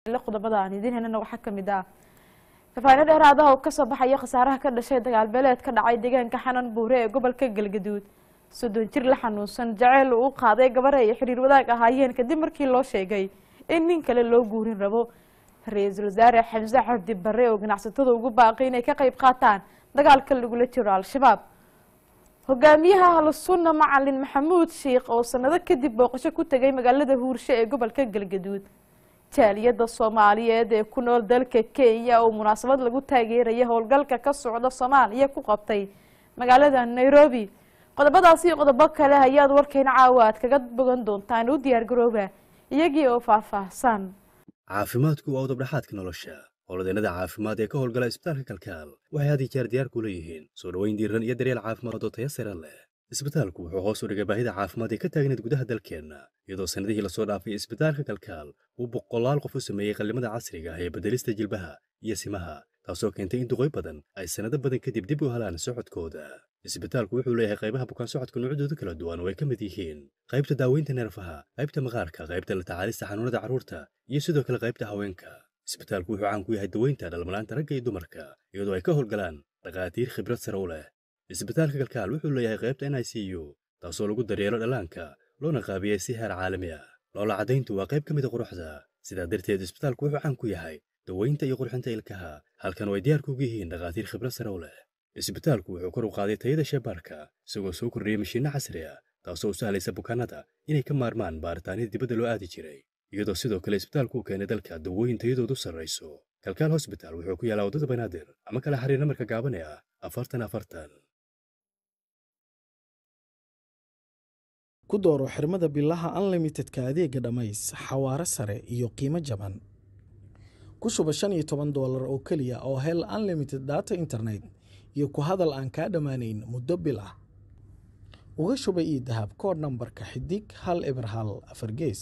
qodobada aan idiin helana waxaa kamid ah fafaahino dheeraadaha oo kasoo baxaya khasaaraha ka dhashay dagaal beeleed ka dhacay deegaanka xanan buure ee gobolka galgaduud soddon jir la xanuunsan jaceyl uu qaaday gabar ay xiriir wadaag ahaayeen kadib markii loo sheegay in nin kale loo guurin rabo ra-iisul wasaare xamse cabdi bare oo ganacsatada ugu baaqay inay ka qeyb qaataan dagaalka lagula jiro al-shabaab hogaamiyaha ahlusunna macalin maxamuud sheikh oo sanado kadib booqasho ku tegay magaalada huurshe ee gobolka galgaduud jaaliyada soomaaliyeed ee ku nool dalka kenya oo munaasabad lagu taageeraya howlgalka ka socda soomaaliya ku qabtay magaalada nairobi qodobadaasi iyo qodobo kale ayaad warkeena caawa aad kaga bogan doontaan u diyaar garooba iyagii oo faahfaahsan caafimaadku waa udabdhaxaadka nolosha howladeennada caafimaad ee ka howlgala isbitaalka kalkaal waxay had iyo jeer diyaar ku leeyihiin soo dhoweyn diiran iyo daryeel caafimaad oo taya sare leh isbitaalku wuxuu hoos u dhigay baahida caafimaad ee ka taagneed gudaha dalkeenna iyadoo sannadihii lasoo dhaafay isbitaalka kalkaal uu boqolaal qof u sameeyey qallimada casriga ah ee beddelista jilbaha iyo simaha taasoo keentay in duqoy badan ay sannado badan kadib dib u helaan socodkooda isbitaalku wuxuu leeyahay qaybaha bukaan socodka noocyadooda kala duwan oo ay ka mid yihiin qaybta daaweynta neerfaha qaybta maqaarka qaybta la tacaalista xanuunada carruurta iyo sidoo kale qaybta haweenka isbitaalku wuxuu caan ku yahay daweynta dhalmalaanta ragga iyo dumarka iyadoo ay ka howlgalaan dhakhaatiir khibrad sare u leh isbitaalka kalkaal wuxuu leeyahay qaybta n i c u taasoo lagu daryeelo dhallaanka loona qaabiyey si heer caalami ah loola caddayntu waa qayb ka mida quruxda sidaa darteed isbitaalku wuxuu caan ku yahay daweynta iyo qurxinta ilkaha halkan oo ay diyaar kuugu yihiin dhakhaatiir khibrad sare u leh isbitaalku wuxuu kor u qaaday tayada sheebaarka isagoo soo kordhiyey mashiinno casri ah taasoo u sahlaysa bukaanada inay ka maarmaan baaritaanida dibadda loo aadi jiray iyadoo sidoo kale isbitaalku u keenay dalka dawooyin tayadoodu sarrayso kalkaal hosbitaal wuxuu ku yaalaa waddada banaadir ama kala xiriir namarka gaaban ee ah afartan afartan ku dooro xirmada bilaha unlimitedka adeega dhammays xawaare sare iyo qiimo jaban ku shuba shan iyo toban doolar oo keliya oo hel unlimited data internet iyo ku hadal aan kaa dhammaanayn muddo bil ah uga shuba io dahab kood nambarka xidig hal eber hal afar gees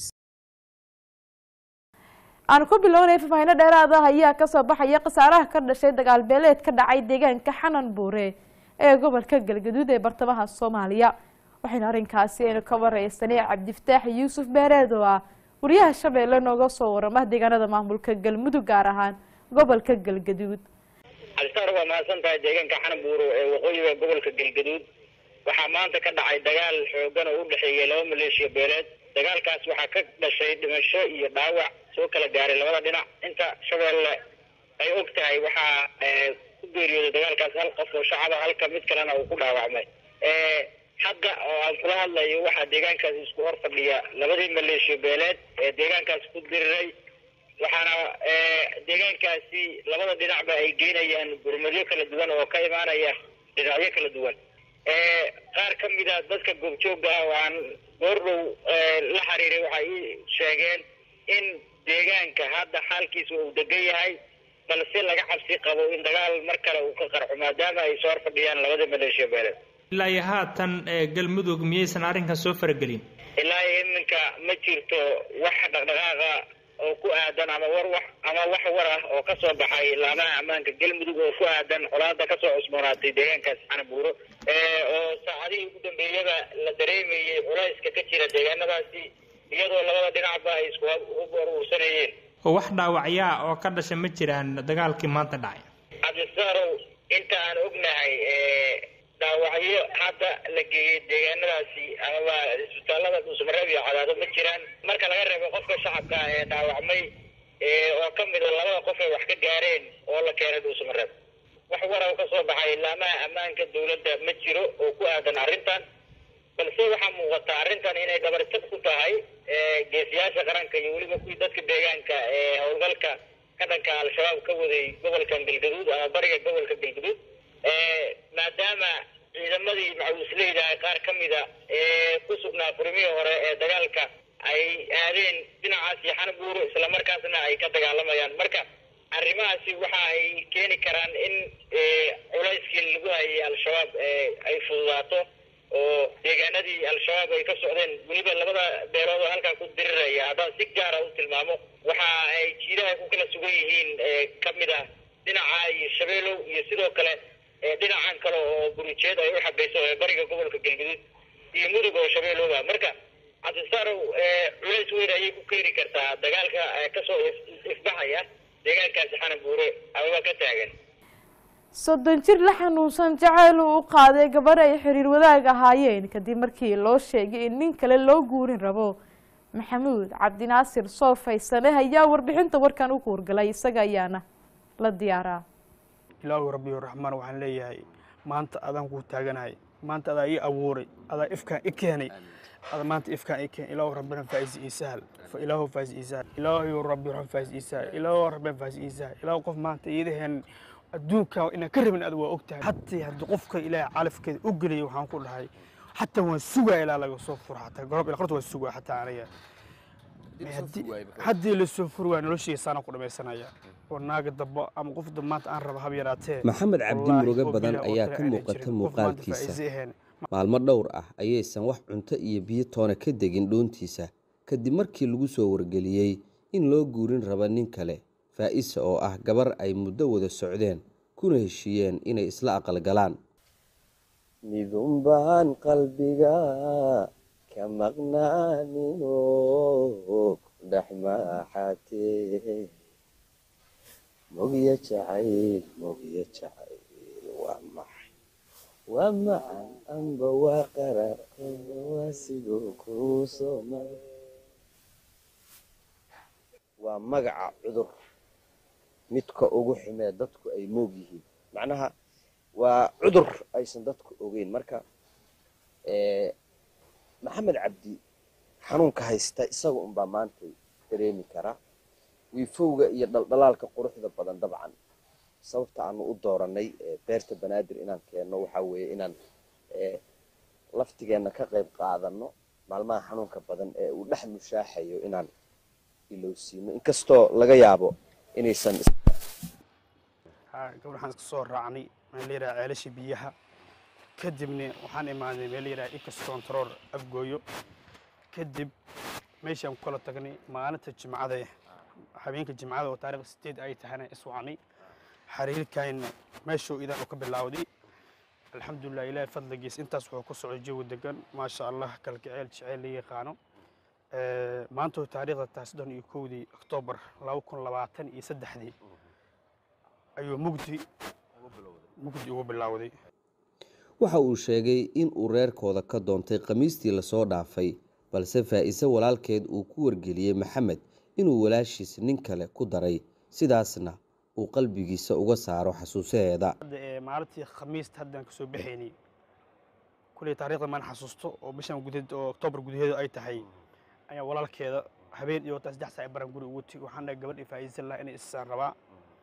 aanu ku bilownay fafaahino dheeraada ayaa kasoo baxaya khasaaraha ka dhashay dagaal beeleed ka dhacay deegaanka xanan buure ee gobolka galgaduud ee bartamaha soomaaliya waxaynu arrinkaasi aynu ka wareysanay cabdifataax yuusuf beereed oo ah wariyaha shabeelle nooga soo warama deegaanada maamulka galmudug gaar ahaan gobolka galgaduud cabdisaar waa mahadsan tahay deegaanka xananbuuro ee waqooyiga gobolka galgaduud waxaa maanta ka dhacay dagaal xoogan oo u dhexeeyay laba maleeshiya beeleed dagaalkaas waxaa ka dhashay dhimasho iyo dhaawac soo kala gaaray labada dhinac inta shabeelle ay og tahay waxaa ku geeriyooday dagaalkaas hal qof oo shacaba halka mid kalena uu ku dhaawacmay hadda oo aan kula hadlayo waxaa deegaankaasi isku hor fadhiya labadii maleeshiya beeleed ee deegaankaasi ku diriray waxaana deegaankaasi labada dhinacba ay geynayaan gurmadyo kala duwan oo ka imaanaya dhinacyo kala duwan qaar ka mid a dadka goobjooga ah oo aan goordhow la xiriiray waxay ii sheegeen in deegaanka hadda xaalkiisa uu degan yahay balse laga cabsi qabo in dagaal mar kale uu ka qarxo maadaama ay soo hor fadhiyaan labadii maleeshiya beeleed ilaa iyo haatan galmudug miyaysan arrinkan soo faragelin ilaa iyo iminka ma jirto wax dhaqdhaqaaqa oo ku aadan ama war wax ama wax war ah oo kasoo baxay laamaha ammaanka galmudug oo ku aadan colaada kasoo cusboonaatay deegaankaas xanabuuro oo saacadihii ugu dambeeyaba la dareemayay culayska ka jira deegaanadaasi iyadoo labada dhinacba ay isku hub uruursanayeen wax dhaawacyaa oo ka dhasha ma jiraan dagaalkii maanta dhacay cabdisaarow inta aan ognahay dhaawacyo hadda la geeyey deegaanadaasi amaba isbitaalada dhuusmareeb iyo cadaado ma jiraan marka laga reebo qofka shacabka ee dhaawacmay oo ka mida labada qof ay wax ka gaareen oo la keenay dhuusmareeb wax waraw ka soo baxay laamaha ammaanka dawladda ma jiro oo ku aadan arrintan balse waxaa muuqata arrintan inay dhabarjab ku tahay geesiyaasha qaranka iyo weliba kuwii dadka deegaanka ee howlgalka ka dhanka al-shabaab ka waday gobolkan galgaduud ama bariga gobolka galgaduud maadaama ciidamadii macawisleyda qaar ka mida ee ku sugnaa furmihii hore ee dagaalka ay aadeen dhinacaas iyo xanabuuro islamarkaasna ay ka dagaalamayaan marka arrimahaasi waxa ay keeni karaan in culayskii lagu hayay al-shabaab ay fududaato oo deegaanadii al-shabaab ay ka socdeen weliba labada beelood oo halkaa ku diriraya haddaan si gaara u tilmaamo waxa ay jiidaha ku kala sugan yihiin ka mid ah dhinaca iyo shabeelow iyo sidoo kale dhinacan kale oo burijeed ay u xagayso ee bariga gobolka galgaduud iyo mudug oo shabeellooba marka cabdisarow culays weyn ayay ku keeni kartaa dagaalka kasoo ifbaxaya deegaankaasi xanan buure amaba ka taagan soddon jir la xanuunsan jacayl uu u qaaday gabarh ay xiriir wadaag ahaayeen kadib markii loo sheegay in nin kale loo guurin rabo maxamuud cabdinaasir soofaysane ayaa warbixinta warkan u kuurgalay isaga ayaana la diyaaraa ilaahu rabbiyo raxmaan waxaan leeyahay maanta adaan kuu taaganahay maanta adaa ii abuuray adaa ifkaan i keenay ada maanta ifkaan i keenay ilaahu rabbina faa'is ii sahal fa ilaahu faa'is ii sahal ilaahu rabbi raxmaan faa'is ii sahal ilaahu rabbina faa'is ii sahal ilaahu qof maanta iidaheen adduunka inaan ka rabin aad waa ogtahay hatii haddii qofka ilaahay calafkeeda u geliyay waxaan ku dhahay xataa waan sugaa ilaa laga soo furo xataa gorob ila qorta waan sugaa xataa aniga haddii lasoo furi waa noloshiisaana ku dhamaysanaya oo naaga damba ama qof maanta aan raba hab yaraatee maxamed cabdi muruge badan ayaa ka muuqata muuqaalkiisa maalmo dhowr ah ayaysan wax cunto iyo biyo toona ka degin dhoontiisa kadib markii lagu soo wargeliyey in loo guurin raba nin kale faa'isa oo ah gabar ay muddo wada socdeen kuna heshiiyeen inay isla aqalgalaan midunbaan qalbiga ka maqnaanino dhex maaxatee mogya jacayl mogya jacayl waa maxay waa macan amba waa qarar waa siduu kuu soo maray waa magaca cudur midka ugu xumee dadku ay moog yihiin macnaha waa cudur aysan dadku ogeyn marka maxamed cabdi xanuunka haysta isaga unbaa maanta dareemi karaa wiifowga iyo dhaldhalaalka quruxda badan dabcan sababta aanu u dooranay beerta banaadir inaan keenno waxaa weeye inaan laftigeenna ka qayb qaadano maalmaha xanuunka badan ee uu dhex mushaaxayo inaan ilowsiino inkastoo laga yaabo inaysan gabadh waxaan iska soo raacnay meel la yidhaha ceelasha biyaha kadibna waxaan imaadnay meel la yidhaha icas control afgooyo kadib meeshaan ku kala tagnay maalinta jimcada habeenka jimcada oo taariikh sideed ay tahayna iswacnay xiriirkayna meeshuu idan u ka bilaawday alxamdulilah ilaahay fadligiis intaas wuxuu ku socday jawi degan maasha allah kalgaceel jeceyl la yaqaano maanta taariikhda tahay soddon iyo kowdii oktoobar laba kun labaatan iyo saddexdii ayuu mugdi mugdi ugu bilowday waxa uu sheegay in uu reerkooda ka doontay khamiistii lasoo dhaafay balse faa'iise walaalkeed uu ku wargeliyey maxamed inuu walaashiis nin kale ku daray sidaasna uu qalbigiisa uga saaro xasuusaheeda maalintii khamiista haddaan kasoo baxaynay kulley taariikhda maan xasuusto oo bishan gudaheed oo oktoobar gudaheedu ay tahay ayaa walaalkeeda habeen iyo saddex saac baran guri ugu tigi waxaan dhahay gabadh ifaa'iisan laha inay isaan rabaa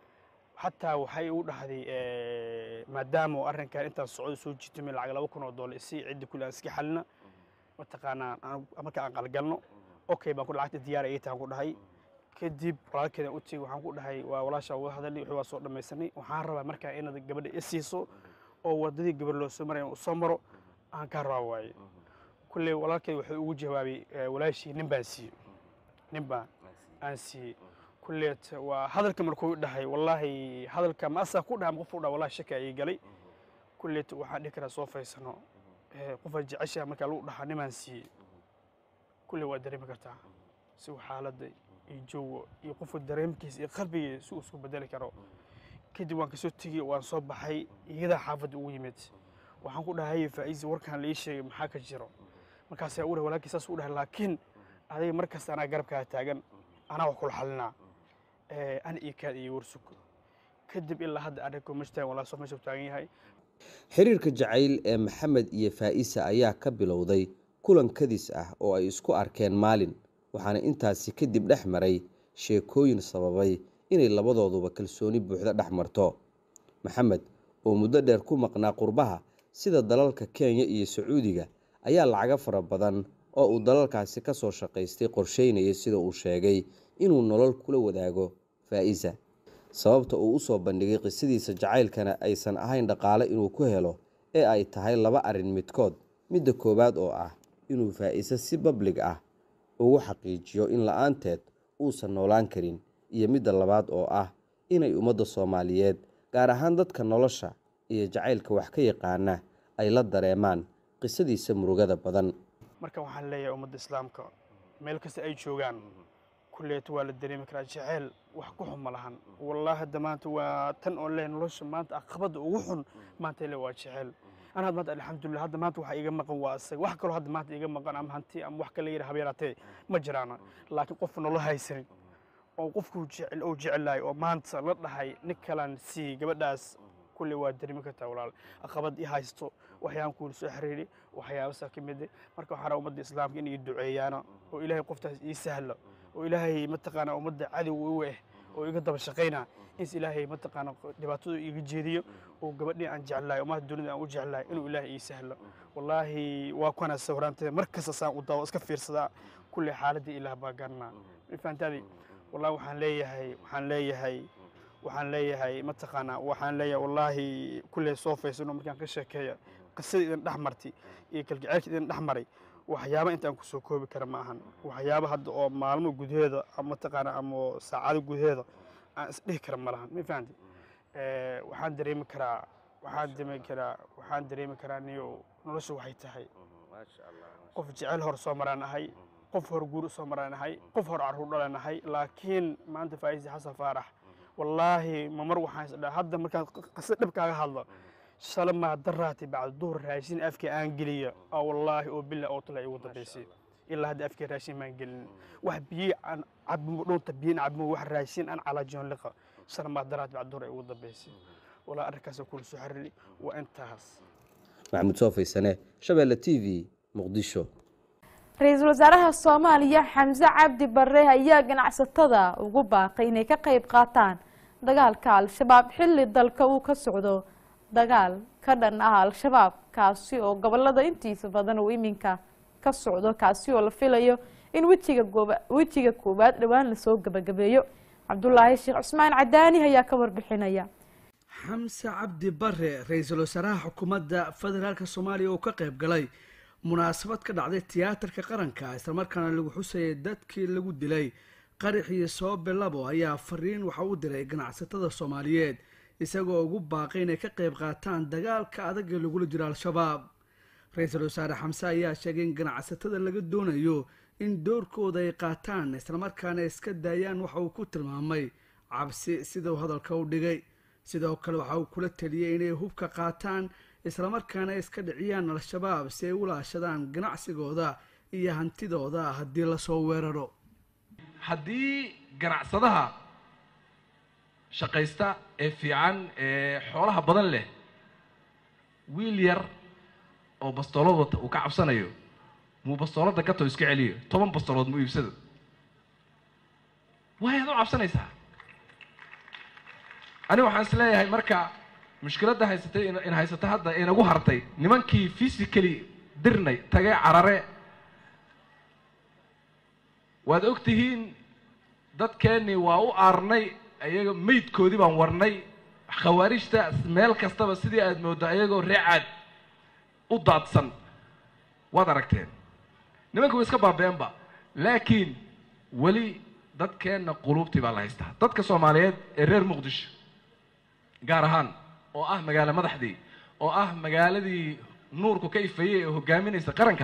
xataa waxay u dhahday maadaama arrinkan intaan socdo soo jiitamay lacag laba kun oo doolar si ciddi kule aan iska xalina mataqaanaa marka aan qalgalno okay baan ku lacagta diyaar ay tahan ku dhahay kadib walaalkeedan u tegi waxaan ku dhahay waa walaashaa uga hadalay wixii waa soo dhammaysanay waxaan rabaa markaa inaad gabadha i siiso oo wadadii gabar loo soo maraya uu soo maro aan kaa rabaa waaye kulley walaalkeed wuxuu ugu jawaabay walaashii nin baan siiyey nin baan aan siiyey kulleet waa hadalka markuu dhahay wallaahi hadalka ma asaa ku dhaha qof u dhaha wallahi shaka ay galay kulleet waxaan dhihi karaa soo faysano qofaad jeceshaha markaa lagu dhahaa nimaan siiyey kulley waa dareemi kartaa si uu xaaladda iyo joogo iyo qofka dareemkiisa iyo qalbigiisa si uu isku bedeli karo kadib waan kasoo tegey waan soo baxay iyadaa xaafadda ugu yimid waxaan ku dhahay faa'iisi warkaan la ii sheegay maxaa ka jiro markaasaa u dhahay walaalkii saas u dhahay laakiin adiga markasta anaa garabkaa taagan anaa wax kula xalinaa ana iyo kaad iyo warsug kadib ilaa hadda arrinko mashtaan walaa soo meesha taagan yahay xiriirka jacayl ee maxamed iyo faa'isa ayaa ka bilowday kulan kadis ah oo ay isku arkeen maalin waxaana intaasi kadib dhex maray sheekooyin sababay inay labadooduba kalsooni buuxda dhex marto maxamed oo muddo dheer ku maqnaa qurbaha sida dalalka kenya iyo sacuudiga ayaa lacago fara badan oo uu dalalkaasi ka soo shaqaystay qorsheynaya sida uu sheegay inuu nolol kula wadaago faa'isa sababta uu u soo bandhigay qisadiisa jacaylkana aysan ahayn dhaqaale inuu ku helo ee ay tahay laba arrin midkood midda koowaad oo ah inuu faa'iise si bablig ah ugu xaqiijiyo in la-aanteed uusan noolaan karin iyo midda labaad oo ah inay ummadda soomaaliyeed gaar ahaan dadka nolosha iyo jacaylka wax ka yaqaana ay la dareemaan qisadiisa murugada badan marka waxaan leeyahay ummadda islaamka meel kasta ay joogaan kulleeto waa la dareemi karaa jeceyl wax ku xun ma lahan wallaahi hadda maanta waa tan oo leh nolosha maanta aqabada ugu xun maanta le waa jeceyl ana hadda maanta alxamdulilah hadda maanta waxa iga maqan waa isaga wax kaloo hadda maanta iga maqan ama hanti ama wax kale yidhi habeeraatee ma jiraana laakiin qof nolol haysanin oo qofku jecel oo jecelaay oo maanta la dhahay nin kalan sii gabadhaas kulley waa dareemi kartaa walaal aqabad i haysto waxyaaban kuula soo xiriiri waxyaabasaa ka mid marka waxaan rabaa ummadda islaamka in ii duceeyaana oo ilaahay qoftaas ii sahla oo ilaahay mataqaanaa ummadda cadow u eh oo iga daba shaqayna ins ilaahay mataqaana dhibaatadu iga jeediyo oo gabadhii aan jeclahay ummadda dunida aan u jeclahay inuu ilaahay ii sahlo wallaahi waa kuwana sawiraanteeda mar kasta saan u daawo iska fiirsadaa kulley xaaladii ilaah baa garanaa fahantaadi wallahi waxaan leeyahay waxaan leeyahay waxaan leeyahay mataqaanaa waxaan leeyahay wallaahi kulley soo faysano markaan ka sheekeeya qisadii idin dhex martay iyo kalgaceylka idin dhex maray waxyaaba intaan ku soo koobi kara ma ahan waxyaaba hadda oo maalmo gudaheeda ama mataqaanaa ama saacado gudaheeda aan isdhihi kara ma lahan ma fahanti waxaan dareemi karaa waxaan dareemi karaa waxaan dareemi karaa niyo nolosha waxay tahay qof jecel hor soo maraan ahay qof hor guur soo maraan ahay qof hor carruur dhalan ahay laakiin maanta faaiisi xasan faarax wallaahi ma mar waxaan isdhaa hadda markaan qisa dhib kaaga hadlo shala maa daraati bacda duhur raashin afka aan geliya oo wallaahi oo bila oo tala igu dambaysay ilaa hadda afka raashin maan gelin wax biyi aan cabimo dhunta biyin cabimo wax raashin aan calaajiyon liqa shala maa daraati bacda duhur igu dambaysay walaa arrinkaasoo kula soo xariri waa intaas maxamuud soo faysane shabeelle t v muqdisho ra-iisul wasaaraha soomaaliya xamse cabdi bare ayaa ganacsatada ugu baaqay inay ka qayb qaataan dagaalka al-shabaab xilli dalka uu ka socdo dagaal ka dhan ah al-shabaab kaasi oo gobolada intiisa badan uu iminka ka socdo kaasi oo la filayo in wejiga gooba wejiga koowaad dhowaan lasoo gabagabeeyo cabdulaahi sheekh cusmaan cadaani ayaa ka warbixinaya xamse cabdi bare ra-iisul wasaaraha xukuumadda federaalk soomaaliya oo ka qayb galay munaasabad ka dhacday tiyaatarka qaranka islamarkaana lagu xusayay dadkii lagu dilay qaraxii soobe labo ayaa fariin waxa u diray ganacsatada soomaaliyeed isagoo ugu baaqay inay ka qayb qaataan dagaalka adag ee lagula jiro al-shabaab ra-iisul wasaare xamse ayaa sheegay in ganacsatada laga doonayo in doorkooda ay qaataan islamarkaana iska daayaan waxa uu ku tilmaamay cabsi sidau hadalka u dhigay sidoo kale waxa uu kula taliyey inay hubka qaataan islamarkaana iska dhiciyaan al-shabaab si ay u laashadaan ganacsigooda iyo hantidooda haddii lasoo weeraro haddii ganacsadaha shaqaysta ee fiican ee xoolaha badan leh wiil yar oo bastoolad wata uu ka cabsanayo muu bastoolada gato iska celiyo toban bastoolood muu iibsado waayaad u cabsanaysaa aniga waxaan is leeyahay marka mushkiladda haysatay in haysata hadda inagu hartay nimankii physically dirnay tagay carare waad og tihiin dadkeennii waa u aarnay ayaga meydkoodii baan warnay khawaarijta meel kastaba sidii aad mooddo ayagoo reecaad u daadsan waad aragteen nimanka way iska baabeenba laakiin weli dadkeenna quluubtii baa la haystaa dadka soomaaliyeed ee reer muqdisho gaar ahaan oo ah magaalo madaxdii oo ah magaaladii nuurku ka ifayey ee hogaaminaysa qaranka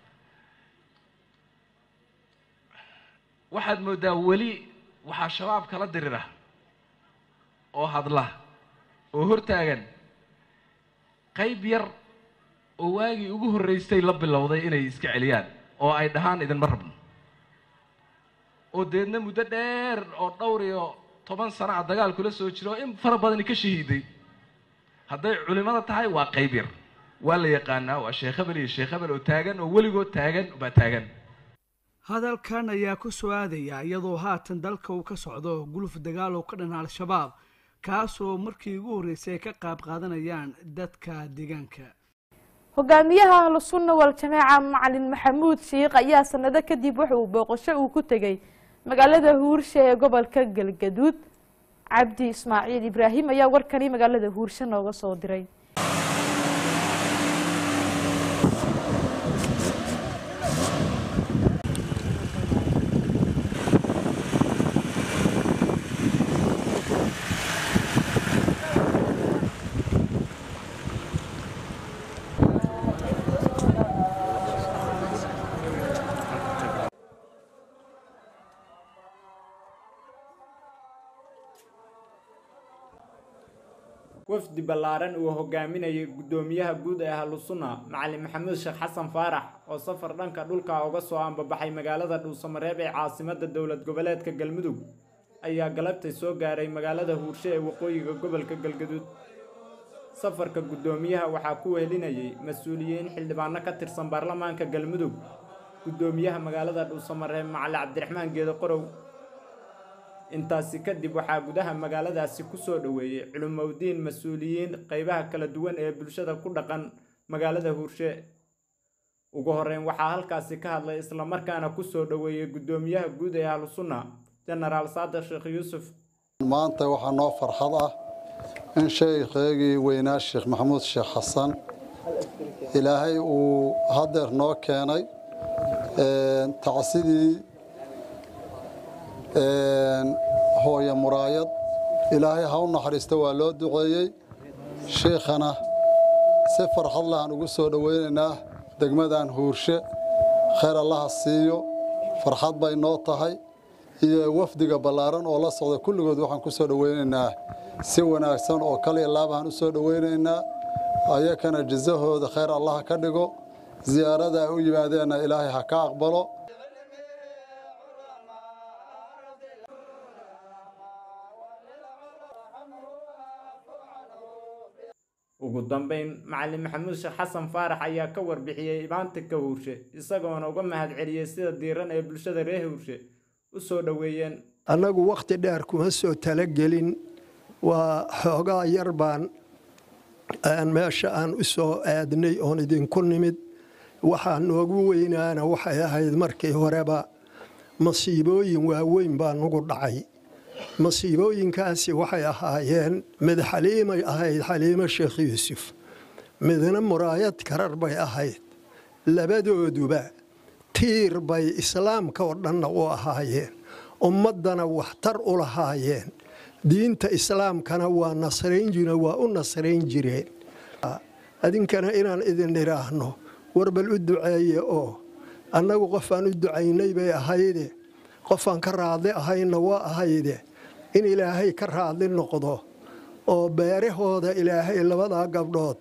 waxaad mooddaa weli waxaa shabaab kala dirira oo hadla oo hortaagan qayb yar oo waagii ugu horreysay la bilowday inay iska celiyaan oo ay dhahaan idinma rabno oo deedna muddo dheer oo dhowr iyo toban sana a dagaal kula soo jiro oo in fara badani ka shahiiday hadday culimada tahay waa qayb yar waa la yaqaanaa waa sheekh hebel iyo sheekh hebel oo taagan oo weligood taagan baa taagan hadalkan ayaa ku soo aadaya iyadoo haatan dalka uu ka socdo guluf dagaal oo ka dhan al-shabaab kaasoo markii ugu horreysay ay ka qaab qaadanayaan dadka deegaanka hogaamiyaha ahlu sunna wal jamaaca macalin maxamuud shiikh ayaa sanado kadib waxa uu booqasho uu ku tegey magaalada huurshe ee gobolka galgaduud cabdi ismaaciil ibraahim ayaa warkani magaalada huurshe nooga soo diray wafdi ballaaran uu hogaaminayay guddoomiyaha guud ee ahlusunna macalin maxamuud sheekh xasan faarax oo safar dhanka dhulka uga soo ambabaxay magaalada dhuusamareeb ee caasimadda dowlad goboleedka galmudug ayaa galabtay soo gaaray magaalada huurshe ee waqooyiga gobolka galgaduud safarka guddoomiyaha waxaa ku wehelinayay mas-uuliyiin xildhibaano ka tirsan baarlamaanka galmudug guddoomiyaha magaalada dhuusamareeb macali cabdiraxmaan geedo qorow intaasi kadib waxaa gudaha magaaladaasi ku soo dhoweeyey culumowdiin mas-uuliyiin qaybaha kala duwan ee bulshada ku dhaqan magaalada huurshe ugu horreyn waxaa halkaasi ka hadlay islamarkaana ku soo dhoweeyey guddoomiyaha guud ee ahlusunna jenaraal saadiq sheekh yuusuf maanta waxaa noo farxad ah in sheekheygii weynaa sheekh maxamuud sheekh xasan ilaahay uu hadeer noo keenay tacsidii hooye muraayad ilaahay ha u naxariista waa loo duceeyey sheikhana si farxad lahaan ugu soo dhoweynaynaa degmadan huurshe khayr allaha siiyo farxad bay noo tahay iyo wafdiga ballaaran oo la socda kulligood waxaan ku soo dhoweynaynaa si wanaagsan oo kaliya laabaan u soo dhoweynaynaa ayakana jazahooda khayr allaha ka dhigo ziyaarada ay u yimaadeenna ilaahay ha ka aqbalo ugu dambeyn macalin maxamuud sheekh xasan faarax ayaa ka warbixiyey imaantinka huurshe isagoona uga mahadceliyey sida diiran ee bulshada reer huurshe u soo dhoweeyeen annagu wakhti dheer kuma soo talagelin waa xoogaa yar baan meesha aan u soo aadnay oon idinku nimid waxaa noogu weynaana waxay ahayd markii horeba masiibooyin waaweyn baa nugu dhacay masiibooyinkaasi waxay ahaayeen mid xaliimay ahayd xaliimo sheekh yuusuf midna muraayad karar bay ahayd labadooduba tiir bay islaamka oo dhanna u ahaayeen ummaddana waxtar u lahaayeen diinta islaamkana waa nasrayn jire waa u nasrayn jireen adinkana inaan idin idhaahno warbal u duceeye oo annagu qofaan u ducaynay bay ahayde qofaan ka raadli ahayna waa ahayde in ilaahay ka raadli noqdo oo beerahooda ilaahay labadaa gabdhood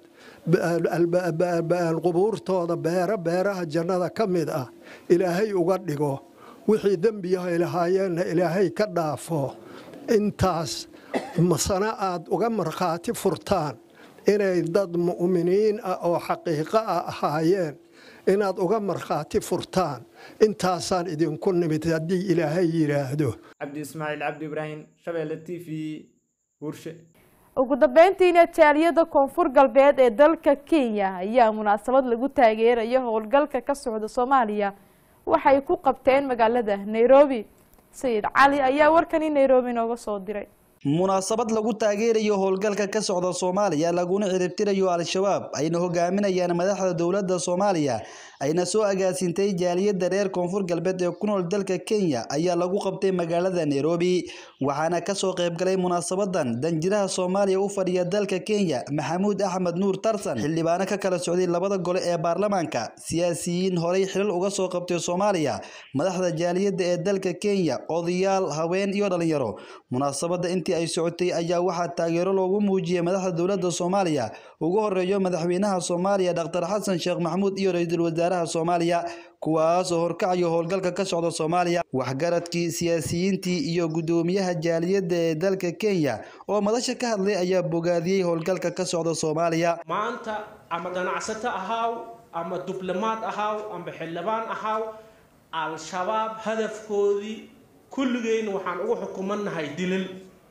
qubuurtooda beero beeraha jannada ka mid ah ilaahay uga dhigo wixii dembiyahay lahaayeenna ilaahay ka dhaafo intaas masana aad uga markhaati furtaan inay dad mu'miniin ah oo xaqiiqo ah ahaayeen inaad uga markhaati furtaan intaasaan idinku nimid haddii ilaahay yidhaahdo cabdi ismaaciil cabdi ibraahim shabeelle t v huurshe ugu dambeyntiina jaaliyada koonfur galbeed ee dalka kenya ayaa munaasabad lagu taageerayo howlgalka ka socda soomaaliya waxay ku qabteen magaalada nairobi sayid cali ayaa warkani nairobi nooga soo diray munaasabad lagu taageerayo howlgalka ka socda soomaaliya laguna ciribtirayo al-shabaab ayna hogaaminayaan madaxda dowladda soomaaliya ayna soo agaasintay jaaliyadda reer koonfur galbeed ee ku nool dalka kenya ayaa lagu qabtay magaalada nairobi waxaana kasoo qaybgalay munaasabadan danjiraha soomaaliya u fadhiya dalka kenya maxamuud axmed nuur tarsan xildhibaano ka kala socday labada gole ee baarlamaanka siyaasiyiin horey xilal uga soo qabtay soomaaliya madaxda jaaliyadda ee dalka kenya odayaal haween iyo dhalinyaro munaasabada intii ay socotay ayaa waxaa taageero loogu muujiyey madaxda dowladda soomaaliya ugu horeeyo madaxweynaha soomaaliya dhaktar xasan sheekh maxamuud iyo ra-iisul wasaaraha soomaaliya kuwaas oo horkacayo howlgalka ka socda soomaaliya waxgaradkii siyaasiyiintii iyo guddoomiyaha jaaliyadda ee dalka kenya oo madasha ka hadlay ayaa bogaadiyey howlgalka ka socda soomaaliya maanta ama ganacsato ahaaw ama diblomaad ahaaw ama xildhibaan ahaaw al-shabaab hadafkoodii kulligeyna waxaan ugu xukumannahay dilil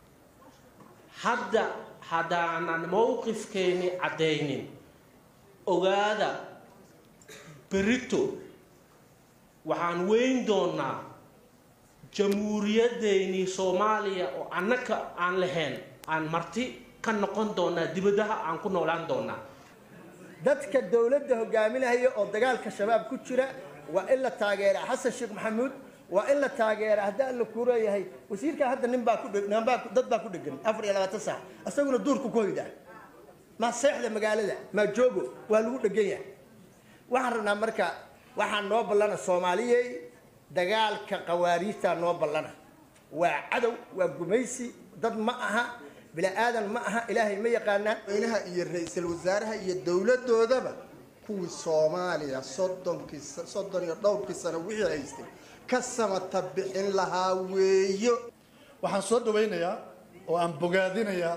hadda haddaanan mowqifkeeni caddaynin ogaada berito waxaan weyn doonaa jamhuuriyadeennii soomaaliya oo annaka aan lahayn aan marti ka noqon doonaa dibadaha aan ku noolaan doonaa dadka dowladda hogaaminaya oo dagaalka shabaab ku jira waa in la taageera xasan sheekh maxamuud waa in la taageera haddii alla kuu leeyahay wasiirka hadda nin baa ku dheg- nin baa ku- dad baa ku dhegan afar iyo labaatan saac isaguna duurku ku hoyda ma seexda magaalada ma joogo waa lagu dhegan yahay waxaan rabnaa marka waxaan noo ballana soomaaliyey dagaalka qawaariijtaa noo ballana waa cadow waa gumaysi dad ma aha bini aadan ma aha ilaahay ma yaqaanaan madaxweynaha iyo ra-iisul wasaaraha iyo dowladoodaba kuwii soomaaliya soddonkii soddon iyo dhowrkii sano wixii haystay ka samata bixin lahaa weeyo waxaan soo dhawaynayaa oo aan bogaadinayaa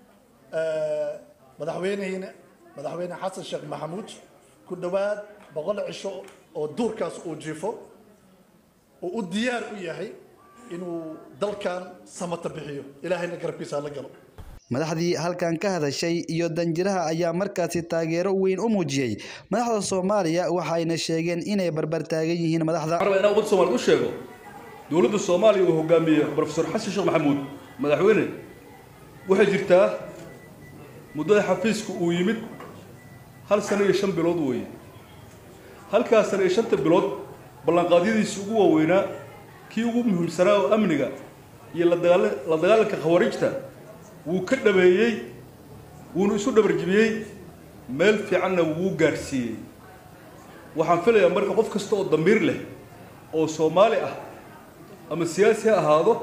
madaxweynehiina madaxweyne xasan sheekh maxamuud ku dhowaad boqol cisho oo duurkaas uu jifo oo u diyaar u yahay inuu dalkan samata bixiyo ilaahayna garabkiisa hala galo madaxdii halkan ka hadashay iyo danjiraha ayaa markaasi taageero weyn u muujiyey madaxda soomaaliya waxayna sheegeen inay barbar taagan yihiin madaxda waxaan rabaa inaan ummadda soomaaliya u sheego dowladda soomaaliya uu hogaamiye profesor xasan sheekh maxamuud madaxweyne waxay jirtaa muddada xafiiska uu yimid hal sano iyo shan bilood weeye halkaas sano iyo shanta bilood ballanqaadyadiisii ugu waaweynaa kii ugu muhiimsanaa oo amniga iyo la dagaala- la dagaalanka khawaarijta wuu ka dhabeeyey wuuna isu dhabarjibiyey meel fiicanna wuu gaadhsiiyey waxaan filayaa marka qof kasta oo damiir leh oo soomaali ah ama siyaasi ha ahaado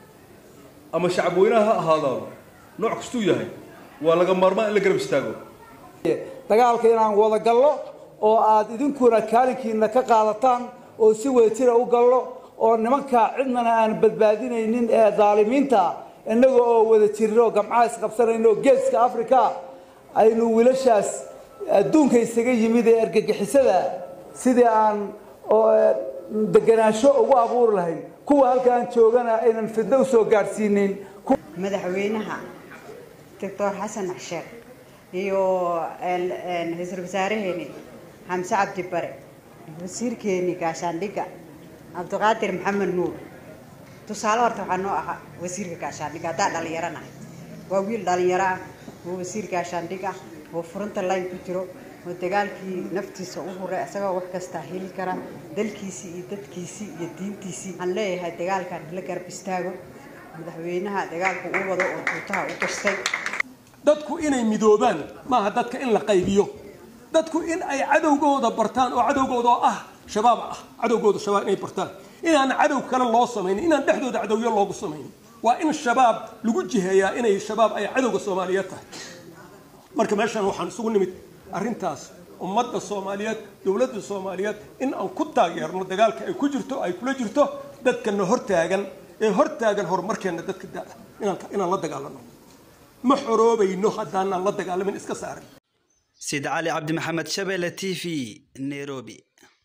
ama shacab weynaha ha ahaadaado nooc kastuu yahay waa laga maarmaan in la garab istaago dagaalka inaan wada gallo oo aad idinkuna kaalinkiina ka qaadataan oo si wadajira u gallo oo nimanka cidnana aan badbaadinaynin ee daalimiinta innaga oo wada jirno gamcaha isqabsanayno geeska africa aynu wiilashaas adduunka isaga yimid ee argagixisada sidii aan oo, deganaansho ugu abuuri lahayn kuwa halkaan joogana aynan fidno usoo gaadhsiinin madaxweynaha doctor xasan sheekh iyo ra-iisul wasaareheeni xamse cabdi bare wasiirkeeni gaashaandhigga cabdiqaadir maxamed nuur tusaale horta waxaa noo ahaa wasiirka gaashaandhigga haddaa dhalinyaro nahay waa wiil dhalinyaro ah oo wasiir gaashaandhig ah oo furunta line ku jiro oo dagaalkii naftiisa u huray isagoo wax kastaa heli kara dalkiisii iyo dadkiisii iyo diintiisii waxaan leeyahay dagaalkan la garab istaago madaxweynaha dagaalku u wado oo tuutaha u gastay dadku inay midoobaan maaha dadka in la qaybiyo dadku in ay cadowgooda bartaan oo cadowgooda oo ah shabaab ah cadowgooda shabaab inay bartaan inaan cadow kale loo samaynin inaan dhexdooda cadowyo loogu samaynin waa in shabaab lagu jiheeyaa inay shabaab ay cadowga soomaaliyeed tahay marka meeshan waxaan isugu nimid arrintaas ummadda soomaaliyeed dowladda soomaaliyeed in aan ku taageerno dagaalka ay ku jirto ay kula jirto dadkana hortaagan ee hortaagan horumarkeena dadka da- inaan inaan la dagaalano ma xoroobayno haddaanaan la dagaalamin iska saarin sid cali cabdi maxamed shabeelle t v nairobi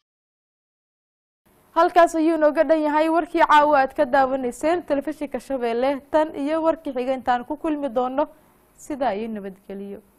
halkaas ayuu inooga dhan yahay warkii caawa aad ka daawanayseen telefishinka shabeelle tan iyo warkii xiga intaan ku kulmi doono sidaa iyo nabadgeliyo